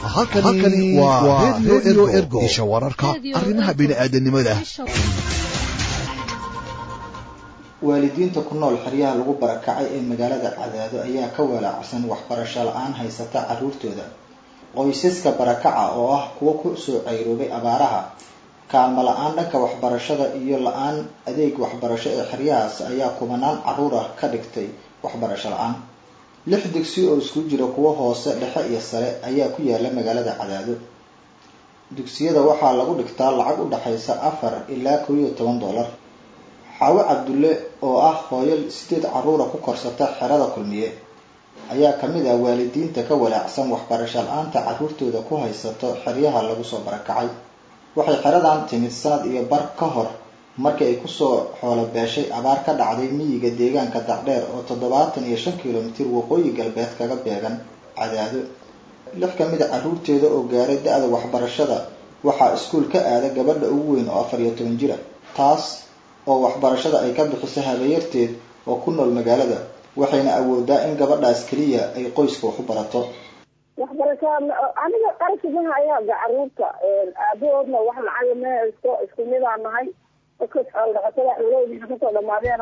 halkani waa redio ergo isha wararka arrimaha bini'aadanimada waalidiinta ku nool xeryaha lagu barakacay ee magaalada cadaado ayaa ka walaacsan waxbarasho la-aan haysata caruurtooda qoysaska barakaca oo ah kuwo ku soo cayroobay abaaraha kaalmo la-aan dhanka waxbarashada iyo la-aan adeeg waxbarasho ee xeryahaas ayaa kubanaan caruur ah ka dhigtay waxbarasho la-aan lix digsi oo isku jira kuwo hoose dhexe iyo sare ayaa ku yaala magaalada cadaado dugsiyada waxaa lagu dhigtaa lacag u dhexaysa afar ilaa kow iyo toban dollar xaawo cabdulle oo ah hooyo sideed caruura ku korsata xerada kulmiye ayaa kamid ah waalidiinta ka walaacsan waxbarasho la-aanta caruurtooda ku haysato xeryaha lagu soo barakacay waxay xeradan timid sanad iyo bar ka hor markii ay kusoo xoolo beeshay abaar ka dhacday miyiga deegaanka dacdheer oo toddobaatan iyo shan kilomitir waqooyi galbeed kaga beegan cadaado lix ka mid a caruurteeda oo gaaray da-da waxbarashada waxaa iskuul ka aada gabadha ugu weyn oo afar iyo toban jira taas oo waxbarashada ay ka bixiso habeeyarteed oo ku nool magaalada waxayna awoodaa in gabadhaas keliya ay qoyska wax u barato waxbarashada aniga qarashigana ayaaga caruurta aabahoodna wax lacaga ma haysto isku midaan nahay dadkas xoolodhaqatada xoolahoodiina kasoo dhamaadeen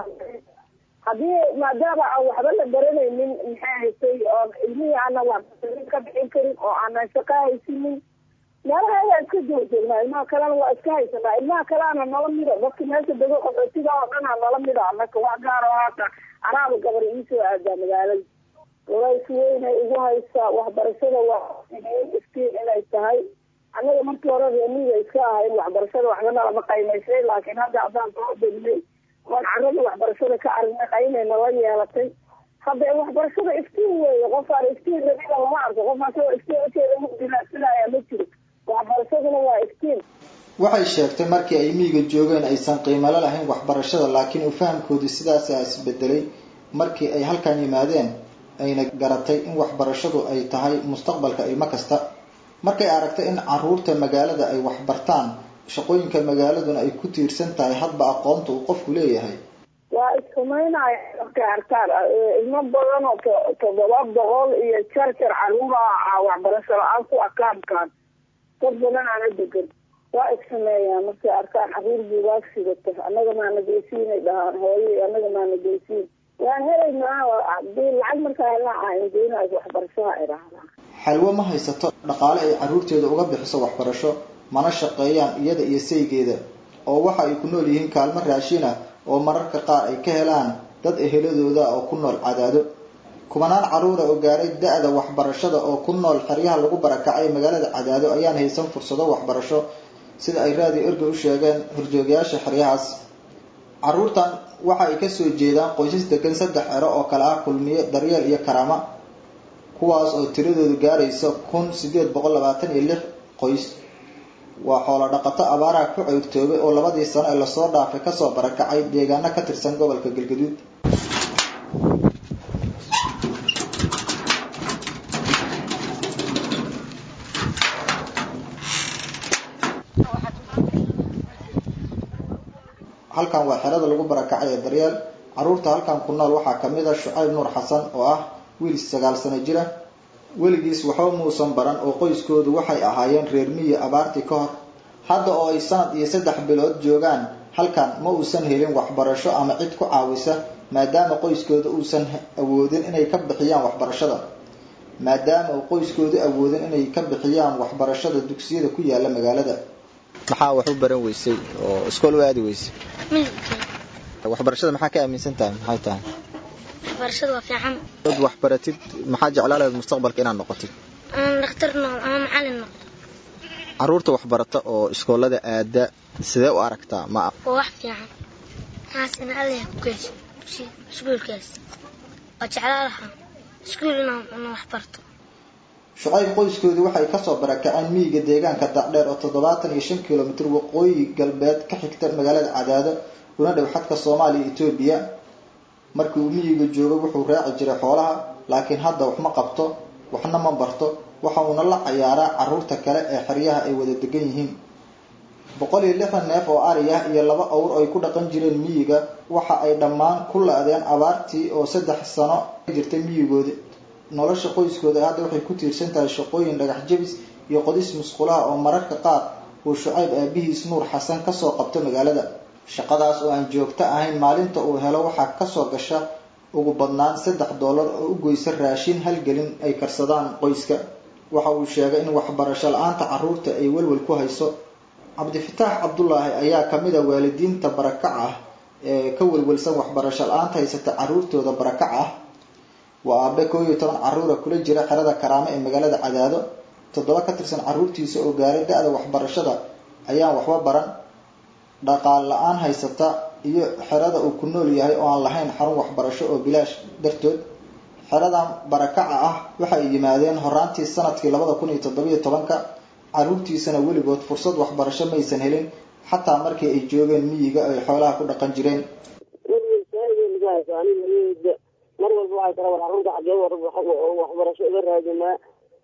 haddii maadaama aan waxba la baranaynin maxay haysay oo ilmihii aanan waxbarin ka bixin karin oo aanan shaqo haysinin meelaha ayaa iska jooga joognaa ilmaha kalena waa iska haysanaa ilmaha kaleana nala mida dadka meesha dego qaxootiga oo dhan a nala mida anaka wax gaar oo haata anaaba gabar iisoo aadaa magaalada walays weynay igu haysaa waxbarashada waa iftiin inay tahay annaga markii hore reemiga iska ahayn waxbarashada waxbana lama qaymaysay laakiin hadda haddaan soo degnay oon carada waxbarashada ka aragnay qaynayna la yeelatay hadda waxbarashada iftiin weeye qofaan iftiin rabina lama arko qof asagoo iftiin ujeeda mudinasinaya ma jiro waxbarashaduna waa iftiin waxay sheegtay markii ay miyiga joogeen aysan qiimalo lahayn waxbarashada laakiin uu fahamkoodii sidaasaa isbedelay markii ay halkan yimaadeen ayna garatay in waxbarashadu ay tahay mustaqbalka ilmo kasta markay aragtay in caruurta magaalada ay waxbartaan shaqooyinka magaaladuna ay ku tiirsan tahay hadba aqoonta uu qofku leeyahay waa issumaynaya markay arkaan ilmo badan oo toddoba boqol iyo jarjar caruura waxbarasho la-aan ku akaamkaan dad badan aana degan waa issameeyaan markay arkaan caruur buugaag sidato annaga maana geysiinay dhahaan hooye annaga maana geysiin waan helaynaa hadii lacag markaa helaa aangeynaas waxbarashaha ay dhahdaan xalwo ma haysato dhaqaale ay caruurteeda uga bixiso waxbarasho mana shaqeeyaan iyada iyo saygeeda oo waxa ay ku nool yihiin kaalmo raashin ah oo mararka qaar ay ka helaan dad eheladooda oo ku nool cadaado kubanaan caruura oo gaaray da-da waxbarashada oo ku nool xeryaha lagu barakacay magaalada cadaado ayaan haysan fursado waxbarasho sida ay raadiyo erga u sheegeen horjoogayaasha xeryahaas caruurtan waxa ay kasoo jeedaan qoysas degan saddex ero oo kale ah kulmiye daryeel iyo karaama kuwaas oo tiradoodu gaaraysa kun sideed boqol labaatan iyo lix qoys waa xoolo dhaqato abaaraha ku ceyrtoobay oo labadii sano ee lasoo dhaafay kasoo barakacay deegaano ka tirsan gobolka galgaduud halkan waa xerada lagu barakacay ee daryeel caruurta halkan ku nool waxaa kamid a shucayb nuur xasan oo ah wiil sagaal sano jira weligiis waxba muusan baran oo qoyskoodu waxay ahaayeen reer miyi abaartii ka hor hadda oo ay sanad iyo saddex bilood joogaan halkan ma uusan helin waxbarasho ama cid ku caawisa maadaama qoyskooda uusan awoodin inay ka bixiyaan waxbarashada maadaama uu qoyskoodu awoodin inay ka bixiyaan waxbarashada dugsiyada ku yaala magaalada maxaa wax u baran weysay oo iskool u aadi weysay waxbarashada maxaa ka aaminsan tahay maxay tahay waxbarashada waa fiican dad waxbaratid maxaa jeclaa lahayd mustaqbalka inaad noqotid ama dhakhtar noqdo ama macalin noqdo caruurta waxbarata oo iskoolada aada sidee u aragtaa ma waa wax fiican maxaas in allah ku geyso iskuulkaas waa jeclaa lahaa iskuul inaan wax barto shucayb qoyskoodu waxay kasoo barakaceen miyiga deegaanka dacdheer oo toddobaatan iyo shan kilomitir waqooyi galbeed ka xigta magaalada cadaado una dhow xadka soomaaliya etoobiya markii uu miyiga joogo wuxuu raaci jiray xoolaha laakiin hadda wax ma qabto waxna ma barto waxa uuna la cayaaraa caruurta kale ee xeryaha ay wada degan yihiin boqol iyo lixdan neef oo ari ah iyo laba awr ay ku dhaqan jireen miyiga waxa ay dhammaan ku la-deen abaartii oo saddex sano jirtay miyigoodi nolosha qoyskooda hadda waxay ku tiirsan tahay shaqooyin dhagax jebis iyo qodis musqulaha oo mararka qaar uu shucayb aabihiis nuur xasan kasoo qabto magaalada shaqadaas oo aan joogto ahayn maalinta uu helo waxaa kasoo gasha ugu badnaan saddex doolar oo u goysa raashin halgelin ay karsadaan qoyska waxa uu sheegay in waxbarasho la-aanta carruurta ay welwel ku hayso cabdifataax cabdulaahi ayaa kamid a waalidiinta barakac ah ee ka welwelsan waxbarasho la-aanta haysata carruurtooda barakac ah waa aabe koo iyo toban carruura kula jira xerada karaamo ee magaalada cadaado toddoba ka tirsan carruurtiisa oo gaaray da-da waxbarashada ayaan waxba baran dhaqaal la-aan haysata iyo xerada uu ku nool yahay oo aan lahayn xarun waxbarasho oo bilaash dartood xeradan barakaca ah waxay yimaadeen horaantii sanadkii labada kun iyo toddobiyo tobanka carruurtiisana weligood fursad waxbarasho maysan helin xataa markii ay joogeen miyiga ay xoolaha ku dhaqan jireen mar walba waxay tara war carruurta xagee waxbarasho iga raadinaa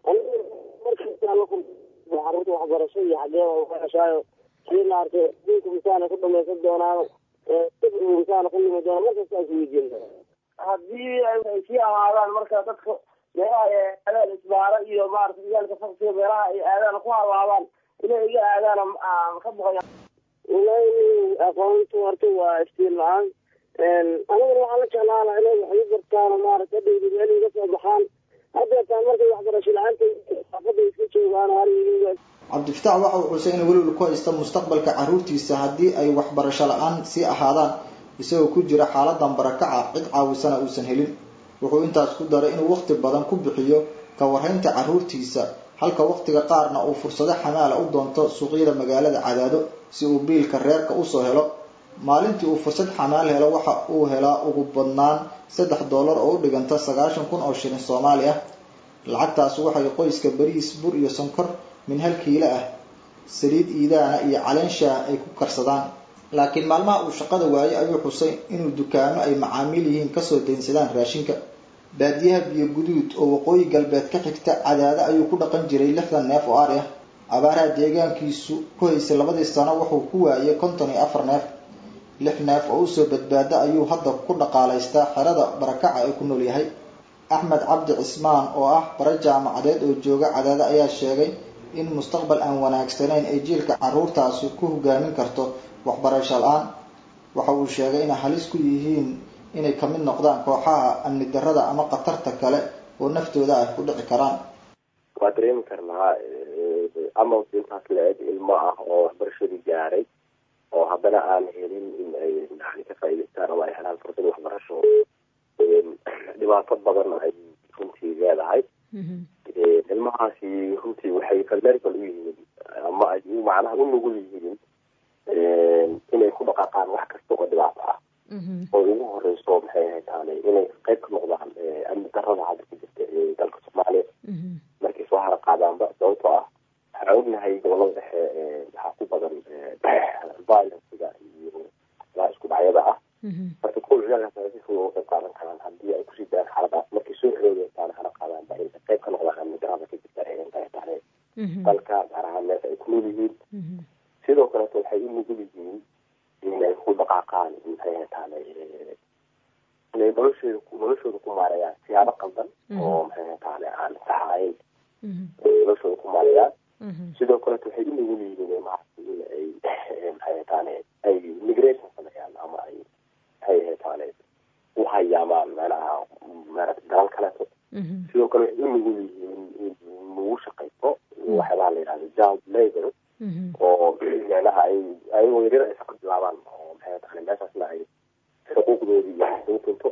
carruurta waxbarasho iyo xagee waxbarashaayo hadii la arkay adduunka misaana ku dhamaysan doonaan sibirgu misaana ku limi doonaan markasta is weydiin haddii ay sii ahaadaan marka dadka meelaha ay aadaan isbaaro iyo maarata ciyaalka faksiga meelaha ay aadaan ku halaabaan inay iga aadaan ka boqoya walahi aqoontu horta waa iftiin la-aan anigana waxaan la jeclaan lahaa inay wax ii bartaan maarata hadhowdi meel iga soo baxaan haddeetaan markay waxbarasho la-aanta xaafada iska joogaan hariga cabdifitaax waxa uu xusay in welwel ku haysta mustaqbalka carruurtiisa haddii ay waxbarasho la-aan sii ahaadaan isagoo ku jira xaaladan barakaca cid caawisana uusan helin wuxuu intaas ku daray inuu waqti badan ku bixiyo ka warhaynta carruurtiisa halka waqtiga qaarna uu fursado xamaala u doonto suuqyada magaalada cadaado si uu biilka reerka usoo helo maalintii uu fursad xamaal helo waxa uu helaa ugu badnaan saddex doolar oo u dhiganta sagaashan kun oo shilin soomaali ah lacagtaas waxay qoyska bariis bur iyo sonkor min hal kiilo ah saliid iidaana iyo caleen shaah ay ku karsadaan laakiin maalmaha uu shaqada waayey ayuu xusay inuu dukaamo ay macaamiil yihiin kasoo daynsadaan raashinka baadiyaha biyo guduud oo waqooyi galbeed ka xigta cadaado ayuu ku dhaqan jiray lixdan neef oo ari ah abaaraha deegaankiisu ku haysay labadii sano wuxuu ku waayay konton iyo afar neef lix neef oo usoo badbaada ayuu hadda ku dhaqaalaystaa xerada barakaca ee ku nool yahay axmed cabdi cismaan oo ah bare jaamacadeed oo jooga cadaado ayaa sheegay in mustaqbal aan wanaagsanayn ay jiilka carruurtaasi ku hogaamin karto waxbarasho la-aan waxa uu sheegay inay halis ku yihiin inay kamid noqdaan kooxaha amni darada ama khatarta kale oo naftooda ay ku dhici karaan waa dareemi karnaa ama intaas la-eg ilmo ah oo waxbarashadii gaaray oo haddana aan helin in ay yani ka faa'idaystaan ama ay helaan fursad waxbarasho dhibaato badan ay runtii leedahay ilmahaasi runtii waxay vulnerable u yihiin ama ay macnaha u nugul yihiin inay ku dhaqaaqaan wax kasta oo dhibaato ah oo ugu horeyso maxay ahaytaane inay qayb ka noqdaan amni darada hadda ku jirta ee dalka soomaaliya markay soo hara qaadaanba sababtoo ah waxaan ognahay gobolada dhexe waxaa ku badan violencega iyo waxyaalaha isku dhacyada ah marka kuwa ciyaalkaas si fudud uga qayb qaadan karaan haddii ay kusii dayaan xaaladaas markay soo xoogeystaan hara qaadaanba inay qayb ka noqdaan amni darada ka jirta ee intay tahay dalka gaar ahaan meesha ay ku nool yihiin sidoo kaleeto waxay u nugul yihiin inay ku dhaqaaqaan maxay ahaytaane inay noloshooda noloshooda ku maareeyaan siyaabo qaldan oo maxay ahaytaane aan sax ahayn noloshooda ku maareeyaan sidoo kaleeto waxay u nugul yihiin maaragtay in ay maxay ahaytaane ay migration sameeyaan ama ay maxay ahaytaane u hayaamaan meelaha maaragtay dalal kaleeto sidoo kale waxay u nugul yihiin in lagu shaqaysto waxyaabaha la yidhahdo job labor oo meelaha ay ayagoo yaryar ay shaqo bilaabaan oo maxay tahay meeshaasna ay xuquuqdoodii iyo u tunto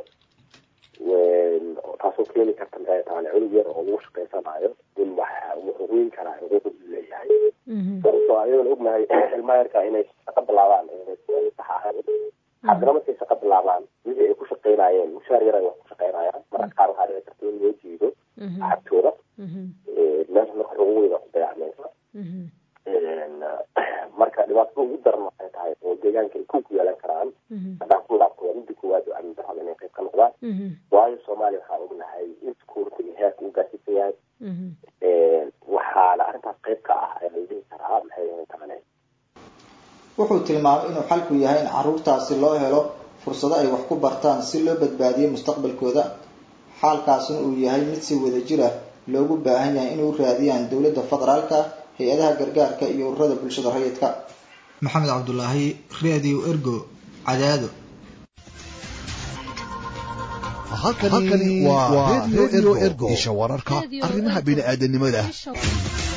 taasoo keeni karta maxay tahay cunug yar oo lagu shaqaysanayo in wax wuxuu weyn karaa xuquuqdii leeyahay sababtoo ayadoon ognahay ilmaha yarka inay shaqo bilaabaan sax ahayn haddana markay shaqo bilaabaan wixii ay ku shaqaynayeen mushaar yar ay wax ku shaqaynayaan marka qaar waxaa dhici karta in loo jiido lacagtooda meesha marka xuquuqdeeda ku dayacmaysa marka dhibaatada ugu daran waxay tahay oo deegaanka ay ku ku yeelan karaan haddaan ku laabto waa midda koowaad oo amni darrada inay qayb ka noqdaan waayo soomaaliya waxaa ognahay in security heerka u gaarsiisan yahay waxaana arrintaas qayb ka ah ayaa la dhihi karaa maxay ahayd taane wuxuu tilmaamay inuu xalku yahay in carruurtaasi loo helo fursado ay wax ku bartaan si loo badbaadiyo mustaqbalkooda xaalkaasina uu yahay mid si wada jir ah loogu baahan yahay inay u raadiyaan dowladda federaalka hay-adaha gargaarka iyo ururada bulshada rayidka maxamed cabdulaahi radio ergo cadaado halkani waa radio ergo isha wararka arrimaha bini'aadanimada